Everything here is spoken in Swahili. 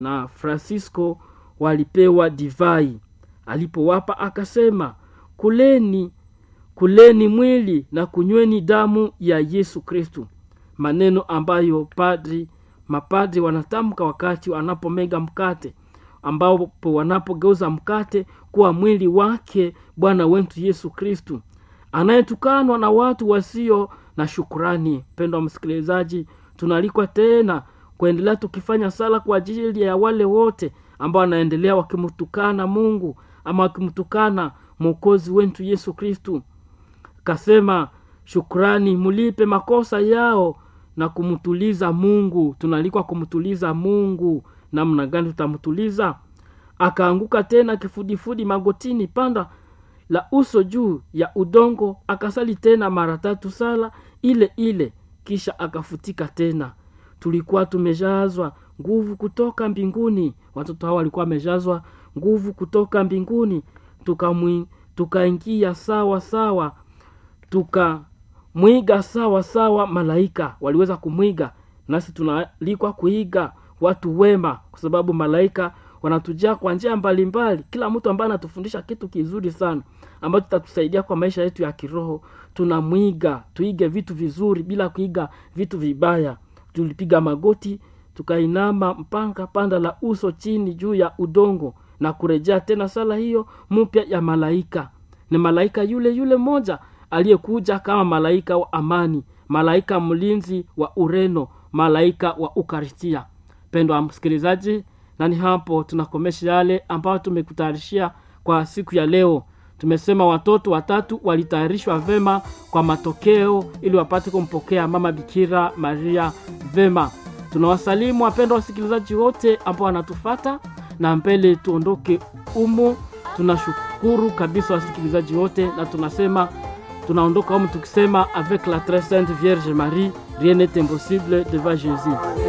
na francisco walipewa divai alipowapa akasema kuleni kuleni mwili na kunyweni damu ya yesu kristu maneno ambayo padri mapadri wanatamka wakati wanapomega mkate ambapo wanapogeuza mkate kuwa mwili wake bwana wetu yesu kristu anayetukanwa na watu wasio na shukurani mpendo wa msikilizaji tunaalikwa tena kuendelea tukifanya sala kwa ajili ya wale wote ambao wanaendelea wakimtukana mungu ama wakimtukana mwokozi wetu yesu kristu kasema shukrani mulipe makosa yao na kumtuliza mungu tunaalikwa kumtuliza mungu namna gani tutamtuliza akaanguka tena kifudifudi magotini panda la uso juu ya udongo akasali tena mara tatu sala ile ile kisha akafutika tena tulikuwa tumejazwa nguvu kutoka mbinguni watoto hao walikuwa wamejazwa nguvu kutoka mbinguni tukaingia tuka sawa sawa tukamwiga sawa sawa malaika waliweza kumwiga nasi tunaalikwa kuiga watu wema kwa sababu malaika wanatujaa kwa njia mbalimbali kila mtu ambaye anatufundisha kitu kizuri sana ambacho tutatusaidia kwa maisha yetu ya kiroho tunamwiga tuige vitu vizuri bila kuiga vitu vibaya tulipiga magoti tukainama mpaka panda la uso chini juu ya udongo na kurejea tena sala hiyo mpya ya malaika ni malaika yule yule mmoja aliyekuja kama malaika wa amani malaika mlinzi wa ureno malaika wa ukaristia pendo wa msikilizaji na ni hapo tunakomesha yale ambayo tumekutayarishia kwa siku ya leo tumesema watoto watatu walitayarishwa vema kwa matokeo ili wapate kumpokea mama bikira maria vema tunawasalimu wapendwa wasikilizaji wote ambao wanatufata na mbele tuondoke umo tunashukuru kabisa wasikilizaji wote na tunasema tunaondoka umu tukisema avec la très sainte vierge marie rien n'est impossible devant jésus